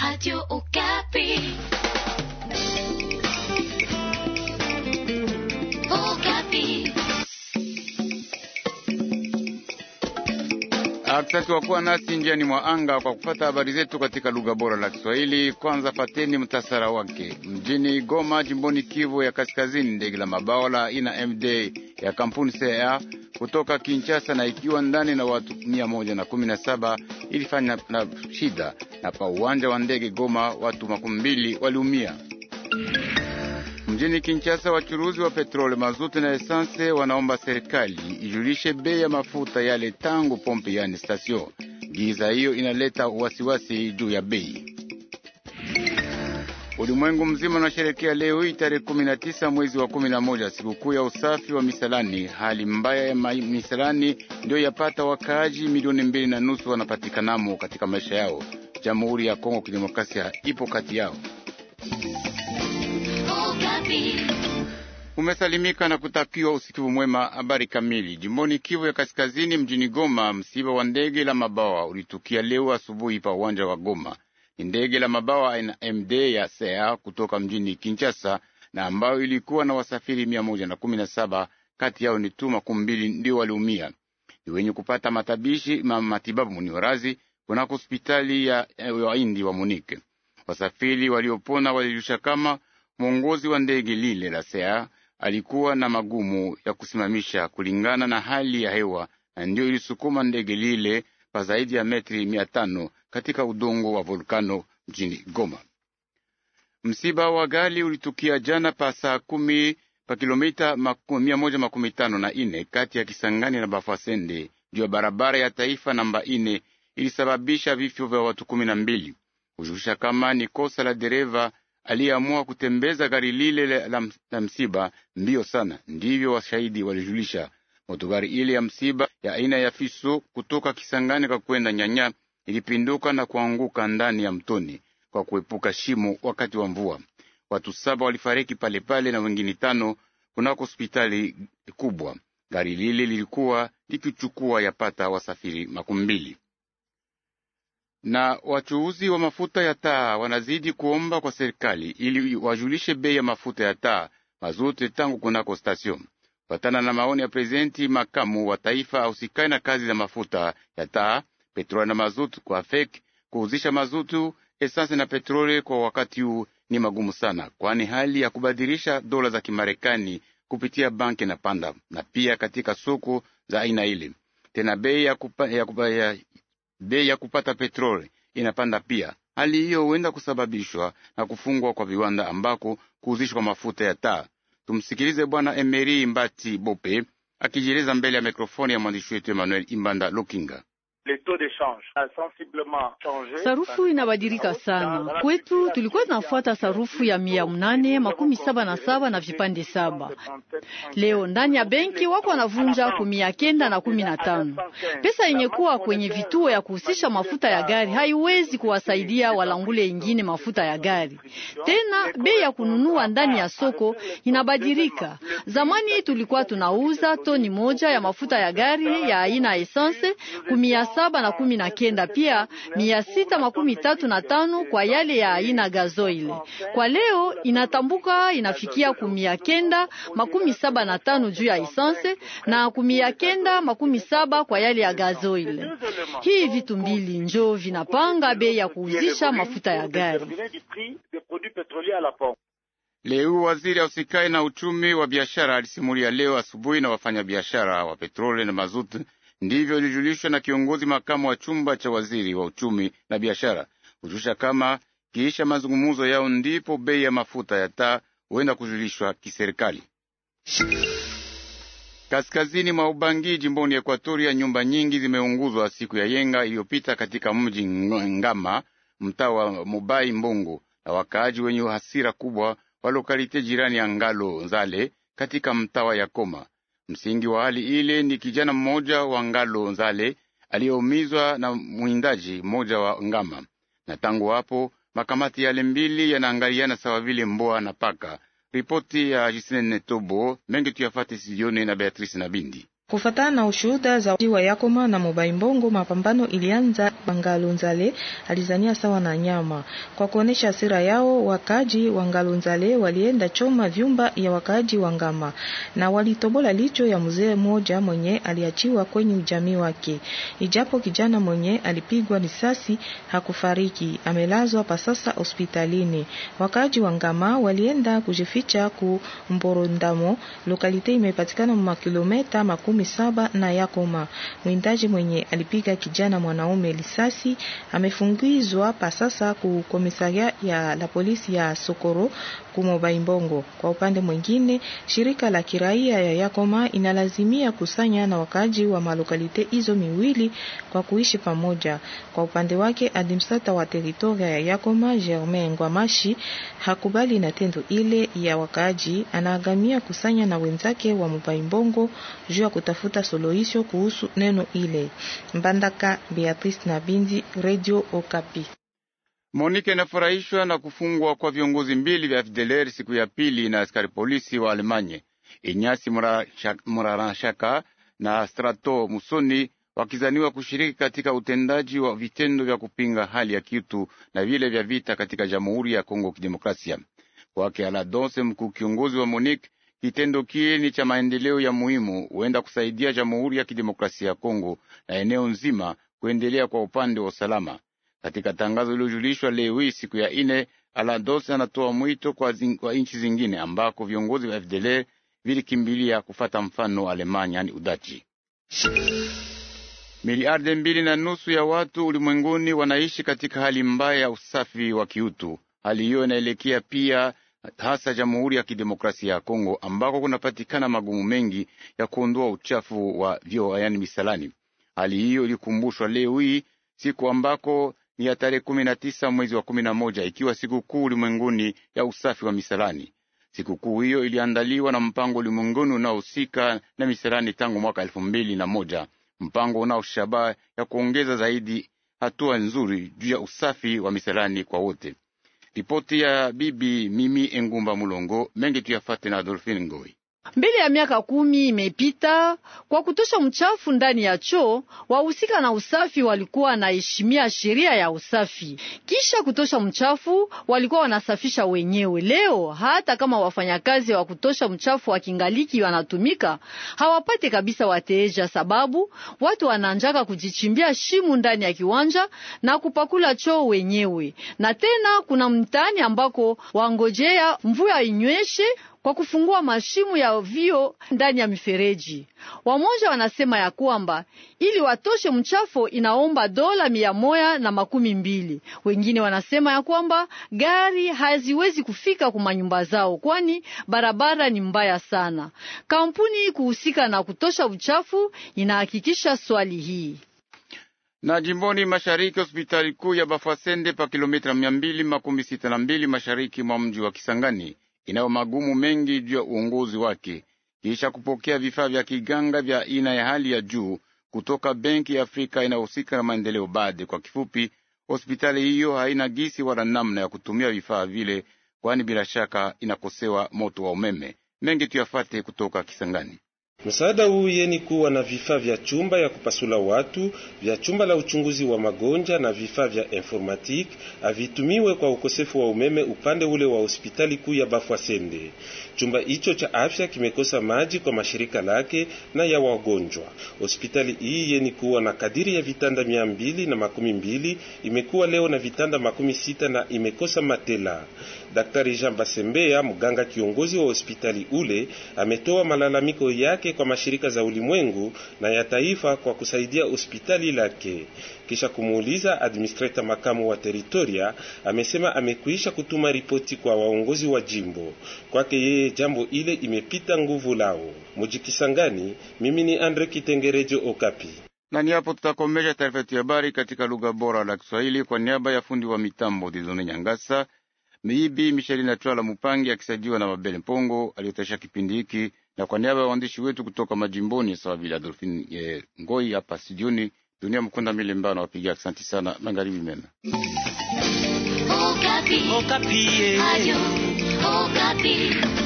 Radio Okapi. Okapi. Asante kwa kuwa nasi njiani mwa anga kwa kupata habari zetu katika lugha bora la Kiswahili. Kwanza pateni mtasara wake. Mjini Goma, jimboni Kivu ya Kaskazini, ndege la mabawa la aina MD ya kampuni CA kutoka Kinshasa na ikiwa ndani na watu mia moja na kumi na saba ilifanya na shida, na pa uwanja wa ndege Goma watu makumi mbili waliumia. Mjini Kinshasa, wachuruzi wa petroli, mazuti na esanse wanaomba serikali ijulishe bei ya mafuta yale tangu pompe, yani stasio. Giza hiyo inaleta wasiwasi juu ya bei. Ulimwengu mzima unasherekea leo hii tarehe kumi na tisa mwezi wa kumi na moja sikukuu ya usafi wa misalani. Hali mbaya ya misalani ndiyo yapata wakaaji milioni mbili na nusu wanapatikanamo katika maisha yao. Jamhuri ya Kongo Kidemokrasia ipo kati yao. Okapi. Umesalimika na kutakiwa usikivu mwema. Habari kamili. Jimboni Kivu ya Kaskazini, mjini Goma, msiba wa ndege la mabawa ulitukia leo asubuhi pa uwanja wa Goma. Ni ndege la mabawa aina MD ya sea kutoka mjini Kinshasa na ambayo ilikuwa na wasafiri mia moja na kumi na saba kati yao ni tu makumi mbili ndio waliumia, ni wenye kupata matabishi ma matibabu muniorazi kunako hospitali ya waindi wa Munike. Wasafiri waliopona walijulisha kama mwongozi wa ndege lile la sea alikuwa na magumu ya kusimamisha kulingana na hali ya hewa, na ndio ilisukuma ndege lile pa zaidi ya metri mia tano katika udongo wa volkano mjini Goma. Msiba wa gari ulitukia jana pa saa kumi pa kilomita mia moja makumi tano na ine kati ya Kisangani na Bafasende juu ya barabara ya taifa namba ine ilisababisha vifo vya watu kumi na mbili. Kujulisha kama ni kosa la dereva aliyeamua kutembeza gari lile la, la, la msiba mbio sana, ndivyo washahidi walijulisha. Motogari ile ya msiba ya aina ya Fiso kutoka Kisangani kwa kwenda Nyanya ilipinduka na kuanguka ndani ya mtoni kwa kuepuka shimo wakati wa mvua. Watu saba walifariki palepale na wengine tano kunako hospitali kubwa. Gari lile lilikuwa likichukua yapata wasafiri makumi mbili na wachuuzi wa mafuta ya taa wanazidi kuomba kwa serikali ili wajulishe bei ya mafuta ya taa mazuti tangu kunako station. Patana na maoni ya prezidenti makamu wa taifa ausikai na kazi za mafuta ya taa, petroli na mazutu kwa FEC, kuuzisha mazutu, esansi na petroli kwa wakati huu ni magumu sana, kwani hali ya kubadilisha dola za Kimarekani kupitia banki na panda, na pia katika soko za aina ile tena bei ya, kupa, ya, kupa, ya bei ya kupata petroli inapanda pia. Hali hiyo huenda kusababishwa na kufungwa kwa viwanda ambako kuuzishwa mafuta ya taa. Tumsikilize Bwana Emeri Mbati Bope akijieleza mbele ya mikrofoni ya mwandishi wetu Emmanuel Imbanda Lukinga. Sarufu inabadilika sana kwetu. Tulikuwa tunafuata sarufu ya mia mnane makumi saba na saba na vipande saba. Leo ndani ya benki wako wanavunja ku mia kenda na kumi na tano. Pesa yenye kuwa kwenye vituo ya kuhusisha mafuta ya gari haiwezi kuwasaidia walangule ingine mafuta ya gari tena. Bei ya kununua ndani ya soko inabadilika. Zamani tulikuwa tunauza toni moja ya mafuta ya gari ya aina essence ku mia saba na kumi na kenda pia mia sita makumi tatu na tano kwa yale ya aina gazoile. Kwa leo inatambuka inafikia kumia kenda makumi saba na tano juu ya essence na kumia kenda makumi saba kwa yale ya gazoile. Hii vitu mbili njo vinapanga bei ya kuuzisha mafuta ya gari. Leo waziri ausikai na uchumi wa biashara alisimulia leo asubuhi na wafanyabiashara wa petroli na mazutu ndivyo ilijulishwa na kiongozi makamu wa chumba cha waziri wa uchumi na biashara kujulisha kama kiisha mazungumzo yao ndipo bei ya mafuta ya taa huenda kujulishwa kiserikali. Kaskazini mwa Ubangi, jimboni Ekuatoria, nyumba nyingi zimeunguzwa siku ya yenga iliyopita katika mji Ngama, mtaa wa Mubai Mbongo, na wakaaji wenye hasira kubwa wa lokalite jirani ya Ngalo Nzale katika mtaa wa Yakoma. Msingi wa hali ile ni kijana mmoja wa Ngalo Nzale aliyeumizwa na mwindaji mmoja wa Ngama, na tangu hapo makamati yale mbili yanaangaliana sawa vile mboa na paka. Ripoti ya Jisine Netobo mengi tuyafate sijioni na Beatrice na Bindi. Kufatana na ushuhuda za wa Yakoma na Mobaimbongo, mapambano ilianza Wangalunzale alizania sawa na nyama. Kwa kuonesha hasira yao, wakaji wa Ngalunzale walienda choma vyumba ya wakaji wa Ngama na walitobola licho ya mzee mmoja mwenye aliachiwa kwenye ujamii wake. Ijapo kijana mwenye alipigwa risasi hakufariki, amelazwa pasasa hospitalini. Wakaji wa Ngama walienda kujificha ku Mborondamo, lokalite imepatikana makilometa makumi saba na Yakoma. Mwindaji mwenye alipiga kijana mwanaume lisasi amefungizwa pasasa ku komisaria ya la polisi ya Sokoro kumobaimbongo. Kwa upande mwingine, shirika la kiraia ya Yakoma inalazimia kusanya na wakaji wa malokalite hizo miwili kwa kuishi pamoja. Kwa upande wake, administrata wa teritoria ya Yakoma Germain Ngwamashi hakubali na tendo ile ya wakaji, anaagamia kusanya na wenzake wa mobaimbongo juu ya kutafuta suluhisho kuhusu neno ile. Mbandaka Beatrice na Bindi, Radio Okapi. Monike inafurahishwa na kufungwa kwa viongozi mbili vya FDLR siku ya pili na askari polisi wa Alemanye Inyasi Murarashaka na Strato Musoni wakizaniwa kushiriki katika utendaji wa vitendo vya kupinga hali ya kiutu na vile vya vita katika Jamhuri ya Kongo Kidemokrasia. Kwake Aladonse, mkuu kiongozi wa Monique, kitendo kile ni cha maendeleo ya muhimu, huenda kusaidia Jamhuri ya Kidemokrasia ya Kongo na eneo nzima kuendelea kwa upande wa usalama. Katika tangazo lililojulishwa leo hii siku ya ine, Alados anatoa mwito kwa, zing, kwa nchi zingine ambako viongozi wa FDLR vilikimbilia kufata mfano wa Alemanya, yani Udachi. Miliardi mbili na nusu ya watu ulimwenguni wanaishi katika hali mbaya ya usafi wa kiutu. Hali hiyo inaelekea pia hasa Jamhuri ya Kidemokrasia ya Kongo ambako kunapatikana magumu mengi ya kuondoa uchafu wa vyoo, yani misalani. Hali hiyo ilikumbushwa leo hii siku ambako ni ya tarehe kumi na tisa mwezi wa kumi na moja ikiwa sikukuu ulimwenguni ya usafi wa misalani. Sikukuu hiyo iliandaliwa na mpango ulimwenguni unaohusika na misalani tangu mwaka elfu mbili na moja mpango unao shabaha ya kuongeza zaidi hatua nzuri juu ya usafi wa misalani kwa wote. Ripoti ya bibi Mimi Engumba Mulongo mengi tuyafate na Adolfine Ngoi. Mbele ya miaka kumi imepita kwa kutosha mchafu ndani ya choo, wahusika na usafi walikuwa wanaheshimia sheria ya usafi. Kisha kutosha mchafu, walikuwa wanasafisha wenyewe. Leo hata kama wafanyakazi wa kutosha mchafu wa kingaliki wanatumika, hawapate kabisa wateja, sababu watu wananjaka kujichimbia shimu ndani ya kiwanja na kupakula choo wenyewe. Na tena kuna mtaani ambako wangojea mvua inyweshe kwa kufungua mashimu ya vio ndani ya mifereji. Wamoja wanasema ya kwamba ili watoshe mchafu inaomba dola mia moja na makumi mbili. Wengine wanasema ya kwamba gari haziwezi kufika kuma nyumba zao, kwani barabara ni mbaya sana. Kampuni kuhusika na kutosha uchafu inahakikisha swali hii na jimboni mashariki hospitali kuu ya Bafasende pa kilomita mia mbili makumi sita na mbili mashariki mwa mji wa Kisangani inayo magumu mengi juu ya uongozi wake kisha kupokea vifaa vya kiganga vya aina ya hali ya juu kutoka Benki ya Afrika inayohusika na maendeleo BAD. Kwa kifupi, hospitali hiyo haina gisi wala namna ya kutumia vifaa vile, kwani bila shaka inakosewa moto wa umeme. Mengi tuyafate kutoka Kisangani. Msaada huu yeni kuwa na vifaa vya chumba ya kupasula watu vya chumba la uchunguzi wa magonjwa na vifaa vya informatique avitumiwe kwa ukosefu wa umeme upande ule wa hospitali kuu ya Bafwasende. Chumba hicho cha afya kimekosa maji kwa mashirika lake na ya wagonjwa. Hospitali hii yeni kuwa na kadiri ya vitanda mia mbili na makumi mbili imekuwa leo na vitanda makumi sita na imekosa matela. Daktari Jean Basembea, mganga kiongozi wa hospitali ule, ametoa malalamiko yake kwa mashirika za ulimwengu na ya taifa kwa kusaidia hospitali lake. Kisha kumuuliza administrator makamu wa teritoria, amesema amekwisha kutuma ripoti kwa waongozi wa jimbo. Kwake yeye jambo ile imepita nguvu lao. Mujikisangani, mimi ni Andre Kitengerejo Okapi. Na ni hapo tutakomesha taarifa yetu ya habari katika lugha bora la Kiswahili kwa niaba ya fundi wa mitambo Dizone Nyangasa, Miibi Michelina Twala Mupangi akisaidiwa na Mabele Mpongo aliyotaisha kipindi hiki, na kwa niaba ya waandishi wetu kutoka majimboni sawa vile Adolfine eh, Ngoi hapa studioni, Dunia Mkunda Milemba na wapiga asanti sana. Magharibi mema. Okapi. Okapi. Ayo, Okapi.